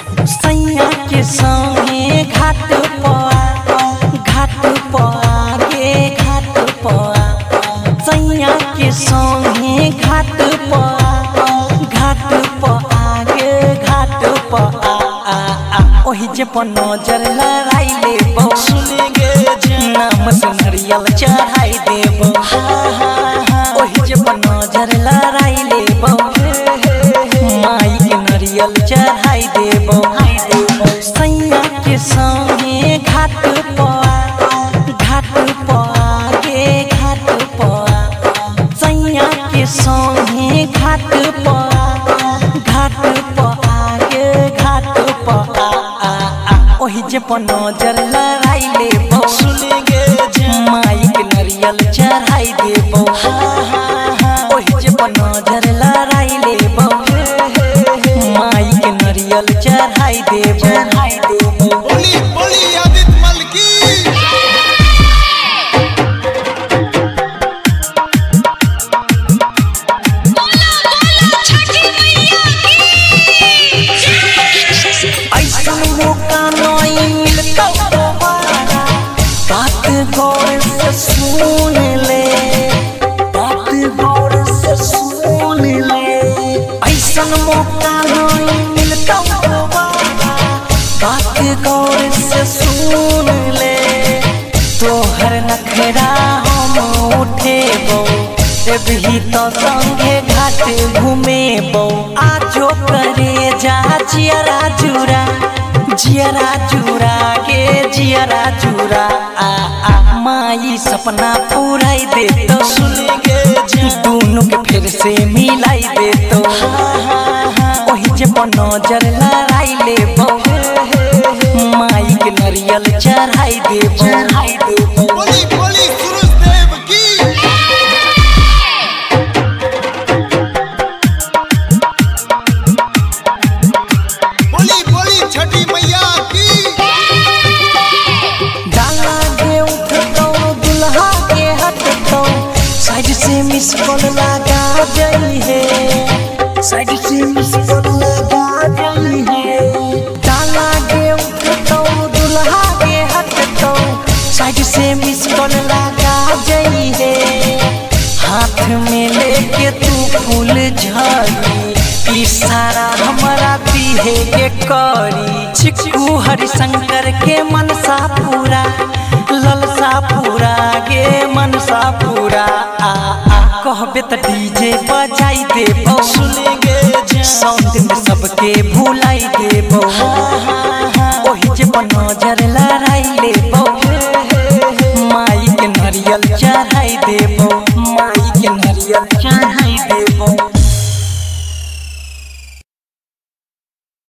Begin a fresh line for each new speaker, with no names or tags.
सैया के संगे घाट पआ घाट पआ गे घाट पआ सैया के संगे घाट पआ घाट पआ गे घाट पआ ओही जे पर नजर लड़ाई लेबो
सुन गे जान
नाम से नरियल चढ़ाई देबो ओही जे पर नजर लड़ाई लेबो माई के नरियल चढ़ाई देबो सैया के संगे घाट पआ घाट पआ गे घाट पआ सैया के संगे घाट पआ घाट पआ गे घाट पआ ओही जे पर नजर लड़ाई लेबो
सुन गे जान
माई के नरियल चढ़ाई देबो ओही जे पर नजर लड़ाई लेबो माई के नरियल चढ़ाई देबो चढ़ाई देबो
बोली बोली आदित्य मल की
ऐसन मौका नहीं मिलता दोबारा बात गौर से सुन ले बात गौर से सुन ले ऐसन मौका नहीं मिलता दोबारा बात गौर से सुन ले तोहर नखरा हम उठेबो भी तो संगे घाट घूमेबो आजो करे जा जियरा जुरा जियरा जुरा के जियरा जुरा आ आ माई सपना पूराई दे तो
सुन गे जान
दोनों के फिर से मिलाई दे तो ओही जे पर नजर लड़ाई लेबो माई के नरियल चढ़ाई देबो चढ़ाई देबो
बोली बोली सूरज देव की बोली बोली छठी मैया की
डाला के उठतो दुल्हा के हटतो साइड से मिस कॉल लगा जई है साइड से मिस कॉल लगा जई है डाला के उठतो दुल्हा के हटतो साइड से मिस कॉल लगा जई है हाथ में लेके तू फूल झड़ी इशारा हमारा दिहे के करी चिक्कू हरिशंकर के मनसा पूरा ललसा पूरा गे मनसा पूरा आ आ कहबे त डीजे बजाई देबो
सुन गे जान
साउंड में सबके भुलाई देबो ओही जे पर नजर लड़ाई लेबो माई के नरियल चढ़ाई देबो माई के नरियल चढ़ाई देबो